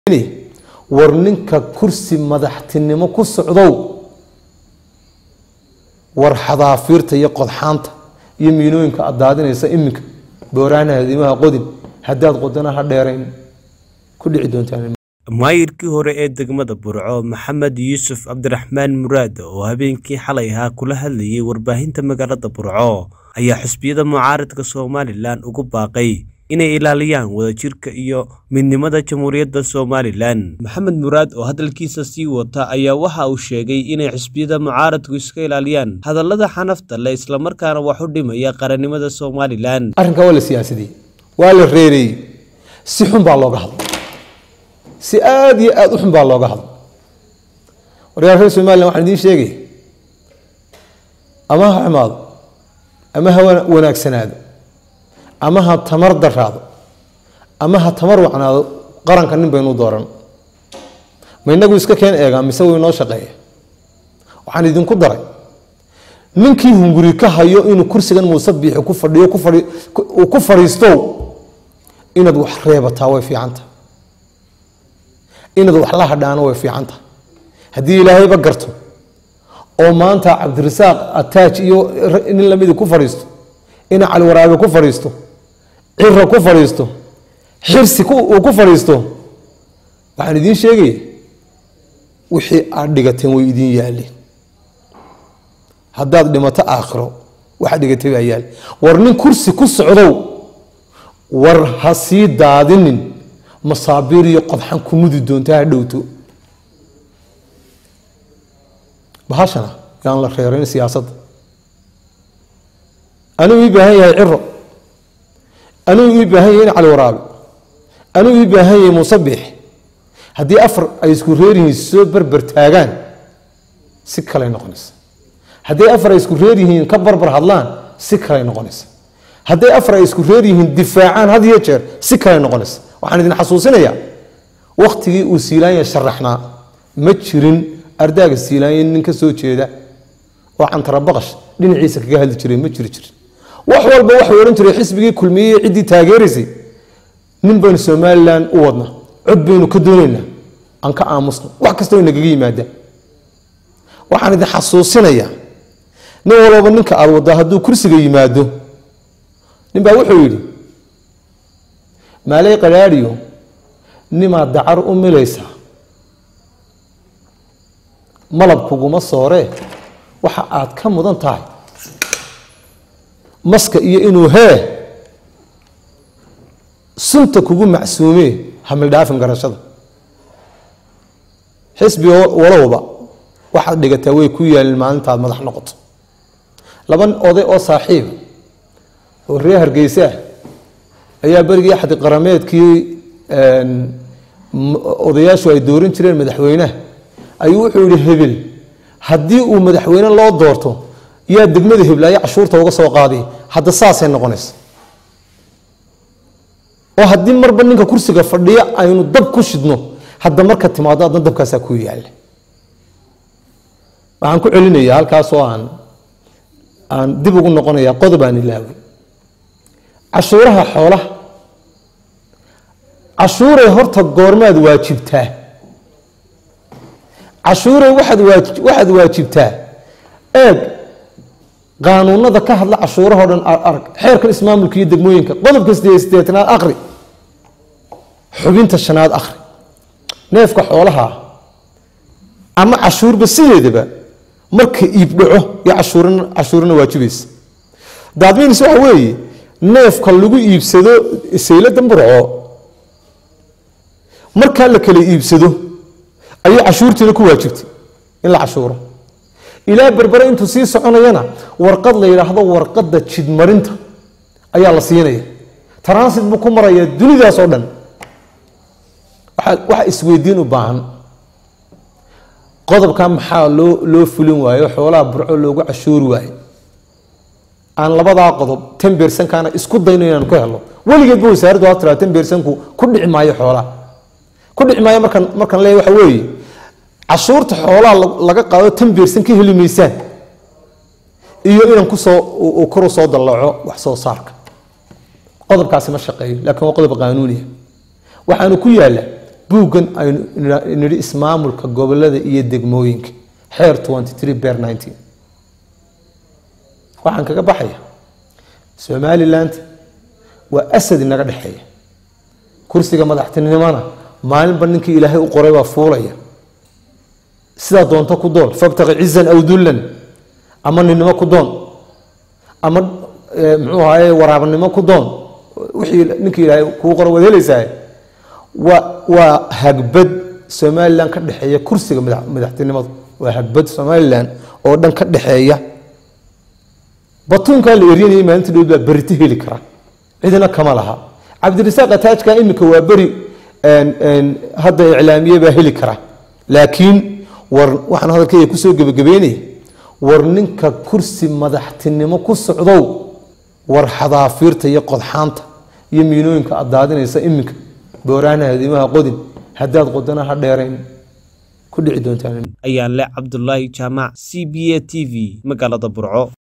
war ninka kursi madaxtinimo ku socdow war xadaafiirta iyo qodxaanta iyo miinooyinka aad daadinaysa iminka booraanaha dimaha qodin haddaad qodana ha dheerayn ku dhici doontaan maayirkii hore ee degmada burco maxamed yuusuf cabdiraxmaan muraad oo habeenkii xalay ahaa kula hadlayay warbaahinta magaalada burco ayaa xusbiyada mucaaradka somalilan ugu baaqay inay ilaaliyaan wadajirka iyo midnimada jamhuuriyadda somalilan maxamed muraad oo hadalkiisa sii wata ayaa waxa uu sheegay inay xusbiyada mucaaradku iska ilaaliyaan hadallada xanafta leh islamarkaana wax u dhimaya qarannimada somalilan arrinkaa waa la siyaasadiyey waa la reereeyey si xun baa looga hadlay si aada iyo aada u xun baa looga hadlay waryaal reer somalilan waxaan idiin sheegay ama ha xumaado ama ha wanaagsanaado ama ha tamar daraado ama ha tamar wacnaado qaranka nin baynu dooran ma inagu iska keen eegaa mise wuu inoo shaqeeya waxaan idinku daray ninkii hunguri ka hayo inuu kursigan muuse biixi ku fadhiyo uu ku fadhiisto inaad wax reebataa way fiicanta inaad wax la hadhaano way fiicanta haddii ilaahayba garto oo maanta cabdirasaaq ataaj iyo nin lamidi ku fadhiisto ina cali waraabe ku fadhiisto ciro ku fadhiisto xirsi uu ku fadhiisto waxaan idiin sheegaya wixii aad dhigateen way idiin yaaleen haddaad dhimato aakhiro waxaad dhigatay baa yaal war nin kursi ku socdow war ha sii daadinin masaabiir iyo qodxan ku mudi doonta ha dhowto bahashana yaan la reerayn siyaasadda anuu ii baahan yahay ciro anuu ii baahan yahay in cali waraabe anuu ii baahan yahay muuse biix haddii afar ay isku reeryihiin soo berber taagaan si kaley noqonaysa haddii afar ay isku reer yihiin ka barbar hadlaan si kaley noqonaysa hadday afar ay isku reer yihiin difaacaan had iyo jeer si kaley noqonaysa waxaan idin xasuusinayaa wakhtigii uu siilaanya sharaxnaa ma jirin ardaaga siilaanya nin ka soo jeeda oo cantarabaqash dhinaciisa kaga hadli jiray ma jiri jirin wax walba waxay odhan jiray xisbigii kulmiyey ciddii taageeraysay nin baynu somalilan u wadna cod baynu ka doonaynaa aan ka aamusno wax kastoo nagaga yimaadaan waxaan idin xasuusinayaa nin walbaba ninka aad waddaa hadduu kursiga yimaado nin baa wuxuu yidhi maaley qadhaadhiyo nimaad dacar u milaysaa malab kuguma sooree waxa aad ka mudan tahay maska iyo inuu hee sunta kugu macsuumee hamildhaafin garashada xisbi walowba waxaad dhigataa way ku yaalin maalintaad madax noqoto laba oday oo saaxiiba oo reer hargeysa ah ayaa berigii axdi qarameedkii odayaashu ay dooran jireen madaxweynaha ayuu wuxuu yihi hebel haddii uu madaxweyne loo doorto yaa degmada heblaayo cashuurta uga soo qaaday hadda saasay noqonaysa oo haddii marba ninka kursiga fadhiya aynu dab ku shidno hadda marka timaado adna dabkaasaa ku yaalla waxaan ku celinayaa halkaasoo aan aan dib ugu noqonaya qodob aan ilaaway cashuuraha xoolaha cashuuray horta goormaad waajibtaa cashuuray waxaad waajibtaa eeg qaanuunada ka hadla cashuurahao dhan arag xeerkan ismaamulka iyo degmooyinka qodobka sideetanaad aqri xubinta shanaad aqri neefka xoolaha ama cashuurba sideedaba marka iib dhaco iyo cashuurana waajibaysa daadmiinis waxa weeye neefka lagu iibsado saylada burco markaa la kala iibsado ayay cashuurtiina ku waajibtay in la cashuuro ilaa berbere intuu sii soconayana warqad la yidhaahdo warqadda jidmarinta ayaa la siinaya transit buu ku marayaa dunidaas oo dhan waxa isweydiin u baahan qodobka maxaa loo loo fulin waayo xoolaha burco loogu cashuuri waayo aan labadaa qodob tan beersankaana isku dayno inaan ku helo weligeedba wasaaraddu ha tiraa tan beersanku ku dhici maayo xoolaha ku dhici maayo markaan markaan leeyahay waxa weeye cashuurta xoolaha laga qaado tan beersan ka heli maysaan iyo inaan kusoo kor usoo dallaco wax soo saarka qodobkaasi ma shaqeeyo laakiin waa qodob qaanuuniya waxaanu ku yaalla buuggan aynu nidhi ismaamulka gobolada iyo degmooyinka xeer twenty three bear nineteen waxaan kaga baxaya somaliland waa asad inaga dhexeeya kursiga madaxtinimona maalinba ninkii ilaahay u qoray baa fuulaya sidaa doonto ku doon fabtaqi cizan aw dullan ama ninnimo ku doon ama muxuu ahaye waraabanimo ku doon wixii ninkii ilaahay kuu qoray waad helaysaa waa waa hagbad somalilan ka dhexeeya kursiga madaxtinimadu waa hagbad somalilan oo dhan ka dhexeeya batuunkaa la eryanayay maalinta dhow baa berito heli kara cidina kama laha cabdirasaaq ataajka iminka waa beri hadda iclaamiye baa heli kara laakiin war waxaan hadalkeyga kusoo gebagabeynaya war ninka kursi madaxtinimo ku socdow war xadaafiirta iyo qodxaanta iyo miinooyinka aad daadinaysa iminka booraana hadiimaha qodin haddaad qodana ha dheerayn ku dhici doontaan ayaan le cabdulaahi jaamac c b a t v magaalada burco